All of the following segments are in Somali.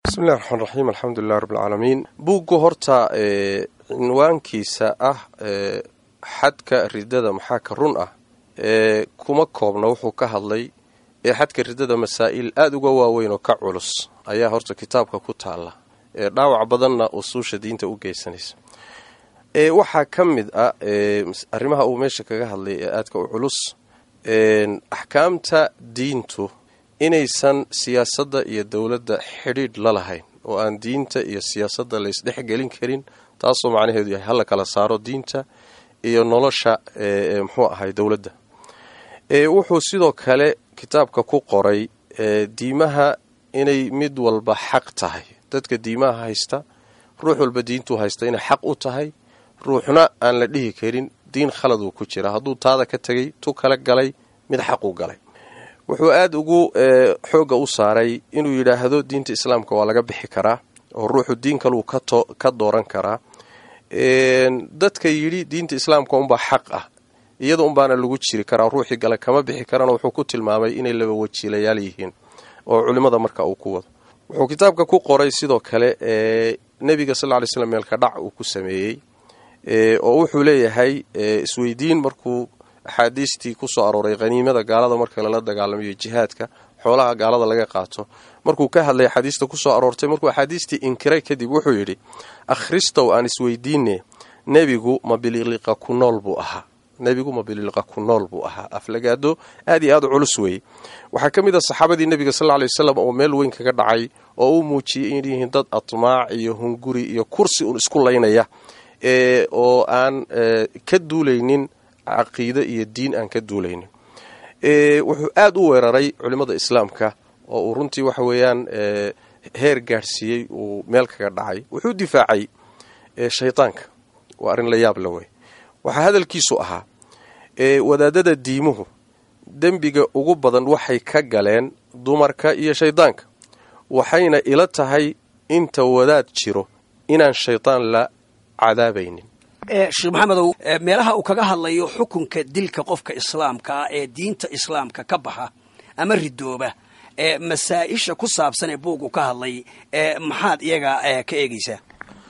bismillahi raxmaan raxiim alxamdulilah rabbilcaalamiin buuggu horta cinwaankiisa ah xadka ridada maxaa ka run ah kuma koobna wuxuu ka hadlay ee xadka ridada masaa'il aada uga waaweyn oo ka culus ayaa horta kitaabka ku taala ee dhaawac badanna usuusha diinta u geysanaysa waxaa ka mid ah arrimaha uu meesha kaga hadlay ee aadka u culus axkaamta diintu inaysan siyaasadda iyo dowladda xidhiidh la lahayn oo aan diinta iyo siyaasadda laysdhexgelin karin taasoo macnaheedu yahay hala kala saaro diinta iyo nolosha muxuu ahay dowladda wuxuu sidoo kale kitaabka ku qoray diimaha inay mid walba xaq tahay dadka diimaha haysta ruux walba diintuu haysta inay xaq u tahay ruuxna aan la dhihi karin diin khalad uu ku jira hadduu taada ka tegay tu kala galay mid xaq u galay wuxuu aada ugu xoogga u saaray inuu yidhaahdo diinta islaamka waa laga bixi karaa oo ruuxu diin kaluu ka dooran karaa dadka yidhi diinta islaamka unbaa xaq ah iyada unbaana lagu jiri karaa ruuxii gale kama bixi karana wuxuu ku tilmaamay inay laba wajiilayaal yihiin oo culimmada marka uu ku wado wuxuu kitaabka ku qoray sidoo kale nebiga sal ly slam meelka dhac uu ku sameeyey oo wuxuu leeyahay isweydiin markuu axaadiistii kusoo arooray haniimada gaalada marka lala dagaalamayo jihaadka xoolaha gaalada laga qaato markuu ka hadlay axaadiista kusoo aroortay markuu axaadiistii inkiray kadib wuxuu yidhi akhristow aan isweydiine nebigu ma bililiqa ku nool buu ahaa nebigu ma bililiqa ku nool buu ahaa aflagaado aad iyo aad u culus weeye waxaa ka mid a saxaabadii nebiga sal ly wasalam oo meel weyn kaga dhacay oo u muujiyey in yihiin dad atmaac iyo hunguri iyo kursi un isku laynaya oo aan ka duulaynin caqiide iyo diin aan ka duulaynin wuxuu aada u weeraray culimmada islaamka oo uu runtii waxa weeyaan heer gaadhsiiyey uu meel kaga dhacay wuxuu difaacay shaydaanka waa arrin la yaab la wey waxaa hadalkiisu ahaa wadaadada diimuhu dembiga ugu badan waxay ka galeen dumarka iyo shaydaanka waxayna ila tahay inta wadaad jiro inaan shaydaan la cadaabaynin sheekh maxamedow meelaha uu kaga hadlayo xukunka dilka qofka islaamka ah ee diinta islaamka ka baxa ama ridooba ee masaa-isha ku saabsan ee buugu ka hadlay maxaad iyaga ka eegaysaa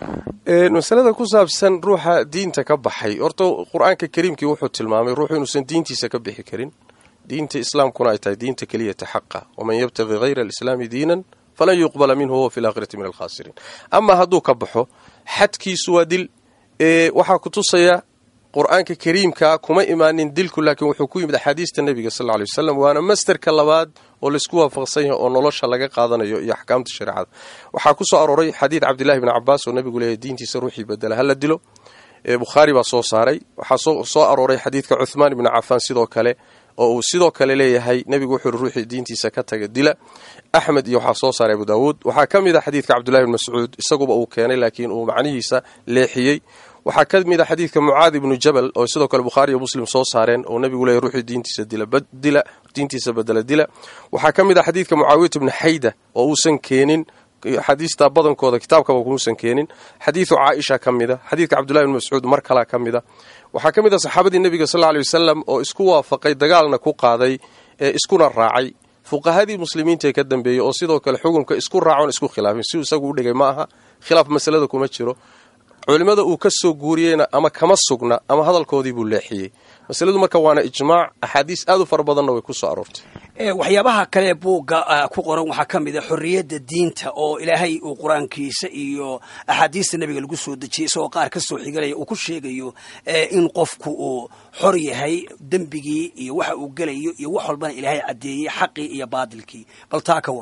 masalada ku saabsan ruuxa diinta ka baxay horta qur-aanka kariimkii wuxuu tilmaamay ruuxu inuusan diintiisa ka bixi karin diinta islaamkuna ay tahay diinta keliyata xaqa waman yabtaqi hayra alislaami diinan falan yuqbala minhu huwa fi laakhirati min alkhaasiriin amaa hadduu ka baxo xadkiisu waa dil waxaa ku tusaya qur-aanka kariimka kuma imaanin dilku laakiin wuxuu ku yimid axaadiista nebiga sal ley wasalam waana masterka labaad oo laysku waafaqsan yahay oo nolosha laga qaadanayo iyo axkaamta shareecada waxaa ku soo arooray xadiid cabdillahi bni cabaas oo nebigu leeyahy diintiisa ruuxii bedela hala dilo bukhaari baa soo saaray waxaa soo arooray xadiidka cuthmaan ibni cafaan sidoo kale oo uu sidoo kale leeyahay nebigu wuxuu yihi ruuxii diintiisa ka taga dila axmed iyo waxaa soo saaray abu daawuud waxaa ka mid a xadiidka cabdullahi bni mascuud isaguba uu keenay laakiin uu macnihiisa leexiyey waxaa ka mid a xadiidka mucaad ibnu jabal oo sidoo kale bukhaari iyo muslim soo saareen oo nebigu leeyahy ruuxii diintiisa dila diintiisa bedela dila waxaa ka mid a xadiidka mucaawiyat ibni xayda oo uusan keenin xadiista badankooda kitaabkaba kuusan keenin xadiidu caaisha ka mid a xadiidka cabdullahi bni mascuud mar kalaa ka mid a waxaa ka mid a saxaabadii nebiga sal lla ley wasalam oo isku waafaqay dagaalna ku qaaday ee iskuna raacay fuqahadii muslimiinta ee ka dambeeyey oo sidoo kale xukunka isku raacoon isku khilaafin si isagu u dhigay ma aha khilaaf masalada kuma jiro culimmada uu ka soo guuriyeyna ama kama sugna ama hadalkoodii buu leexiyey masaladu marka waana ijmaac axaadiis aad u fara badanna way ku soo aroortay waxyaabaha kale buugga ku qoran waxaa ka mid a xorriyadda diinta oo ilaahay uu qur-aankiisa iyo axaadiista nebiga lagu soo dejiyey isagoo qaar ka soo xiganaya uu ku sheegayo in qofku uu xor yahay dembigii iyo waxa uu gelayo iyo wax walbana ilaahay caddeeyey xaqii iyo baadilkii bal taa ka war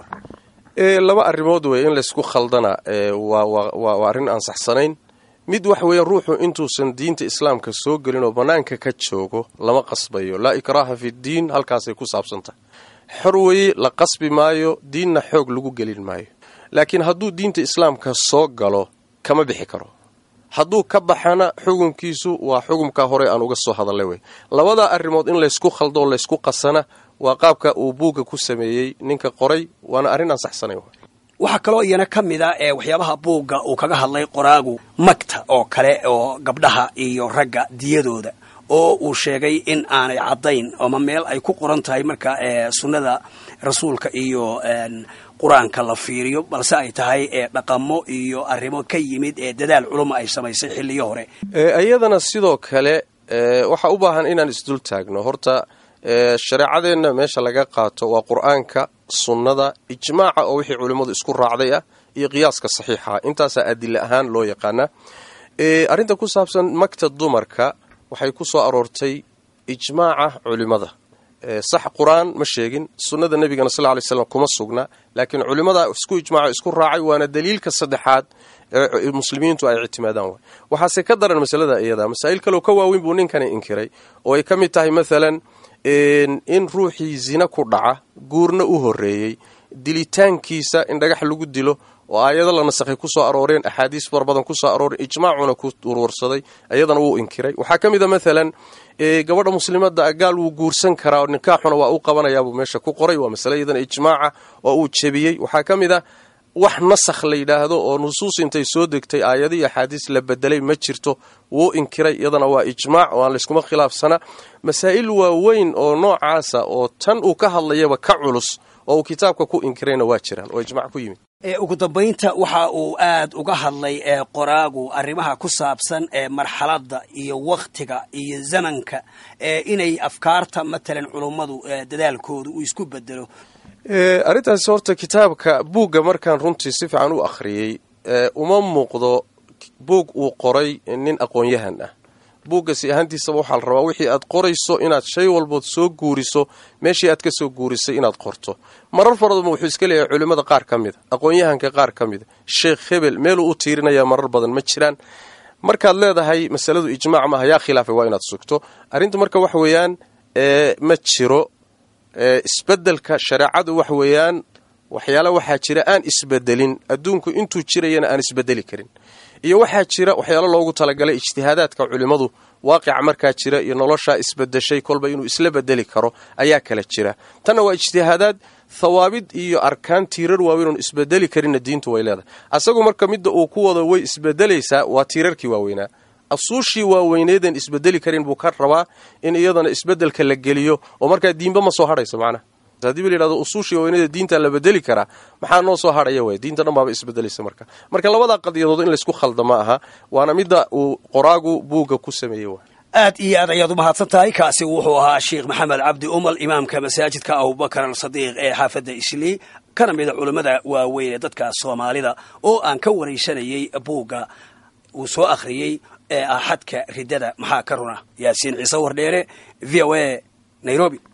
laba arrimood wey in laysku khaldana waa arrin aan saxsanayn mid waxa weeye ruuxu intuusan diinta islaamka soo gelin oo bannaanka ka joogo lama qasbayo laa ikraaha fi ddiin halkaasay ku saabsantahay xor weeye la qasbi maayo diinna xoog lagu gelin maayo laakiin hadduu diinta islaamka soo galo kama bixi karo hadduu ka baxana xukunkiisu waa xukumkaa hore aan uga soo hadallay wey labadaa arrimood in laysku khaldo oo laysku qasana waa qaabka uu buugga ku sameeyey ninka qoray waana arrin aan saxsanayn waxaa kaloo iyana ka mid a ee waxyaabaha buugga uu kaga hadlay qoraagu magta oo kale oo gabdhaha iyo ragga diyadooda oo uu sheegay in aanay caddayn ama meel ay ku qoran tahay marka sunnada rasuulka iyo qur-aanka la fiiriyo balse ay tahay dhaqamo iyo arrimo ka yimid ee dadaal culuma ay samaysay xilliyo hore iyadana sidoo kale waxaa u baahan inaan isdul taagno horta shareecadeenna meesha laga qaato waa qur-aanka sunnada ijmaaca oo wixii culimmadu isku raacday ah iyo qiyaaska saxiixa intaasaa adila ahaan loo yaqaanaa arrinta ku saabsan magta dumarka waxay ku soo aroortay ijmaaca culimmada sax qur-aan ma sheegin sunnada nebigana sal lay slam kuma sugna laakiin culimmada isku ijmaaco isku raacay waana daliilka saddexaad ee muslimiintu ay ictimaadaan waay waxaase ka daran masalada iyada masaa'il kaleo ka waaweyn buu ninkani inkiray oo ay ka mid tahay maalan in ruuxii zina ku dhaca guurna u horreeyey dilitaankiisa in dhagax lagu dilo oo aayado la nasakhay ku soo arooreen axaadiis far badan ku soo arooreen ijmaacuna ku urursaday iyadana wuu inkiray waxaa ka mid a maalan gabadha muslimadda gaal wuu guursan karaa oo nikaaxuna waa u qabanayaabuu meesha ku qoray waa masale iyadana ijmaaca oo uu jebiyey waxaa ka mid a wax nasakh la yidhaahdo oo nusuus intay soo degtay aayadii axaadiis la bedelay ma jirto wuu inkiray iyadana waa ijmaac oo aan layskuma khilaafsana masaa'il waaweyn oo noocaasa oo tan uu ka hadlayaba ka culus oo uu kitaabka ku inkirayna waa jiraan oo ijmac ku yimid ugu dambaynta waxa uu aad uga hadlay qoraagu arrimaha ku saabsan marxaladda iyo wakhtiga iyo zamanka inay afkaarta matalan culummadu dadaalkooda uu isku bedelo arrintaasi horta kitaabka buugga markaan runtii si fiican u akhriyey uma muuqdo buug uu qoray nin aqoon-yahan ah buuggasi ahaantiisaba waxaa la rabaa wixii aad qorayso inaad shay walbood soo guuriso meeshii aad ka soo guurisay inaad qorto marar faradaba wuxuu iska leeyahay culimmada qaar ka mida aqoon-yahanka qaar ka mida sheekh hebel meeluu u tiirinayaa marar badan ma jiraan markaad leedahay masaladu ijmaac maaha yaa khilaafay waa inaad sugto arrinta marka waxa weeyaan ma jiro isbedelka shareecadu wax weeyaan waxyaala waxaa jira aan isbedelin adduunku intuu jirayana aan isbedeli karin iyo waxaa jira waxyaalo loogu talagalay ijtihaadaadka culimmadu waaqica markaa jira iyo noloshaa isbedeshay kolba inuu isla bedeli karo ayaa kala jira tanna waa ijtihaadaad thawaabid iyo arkaan tiirar waaweyn oon isbedeli karinna diintu way leedahay asagu marka midda uu ku wado way isbedelaysaa waa tiirarkii waaweynaa asuushii waaweyneedeen isbedeli karin buu ka rabaa in iyadana isbedelka la geliyo oo markaa diinba ma soo hadhayso macnaha haddii ba la yidhahdo usuushii waaweyneda diinta la bedeli karaa maxaa noo soo hadhaya way diinta dhan baaba isbedelaysa marka marka labadaa qadiyadood in laysku khalda ma aha waana midda uu qoraagu buugga ku sameeyey wa aad iyo aad ayaad u mahadsan tahay kaasi wuxuu ahaa sheekh maxamed cabdi umal imaamka masaajidka abubakar alsadiiq ee xaafadda islii kana mida culammada waaweyn ee dadka soomaalida oo aan ka waraysanayey buugga uu soo akhriyey ee ah xadka riddada maxaa ka runa yaasiin ciise wardheere v o a nairobi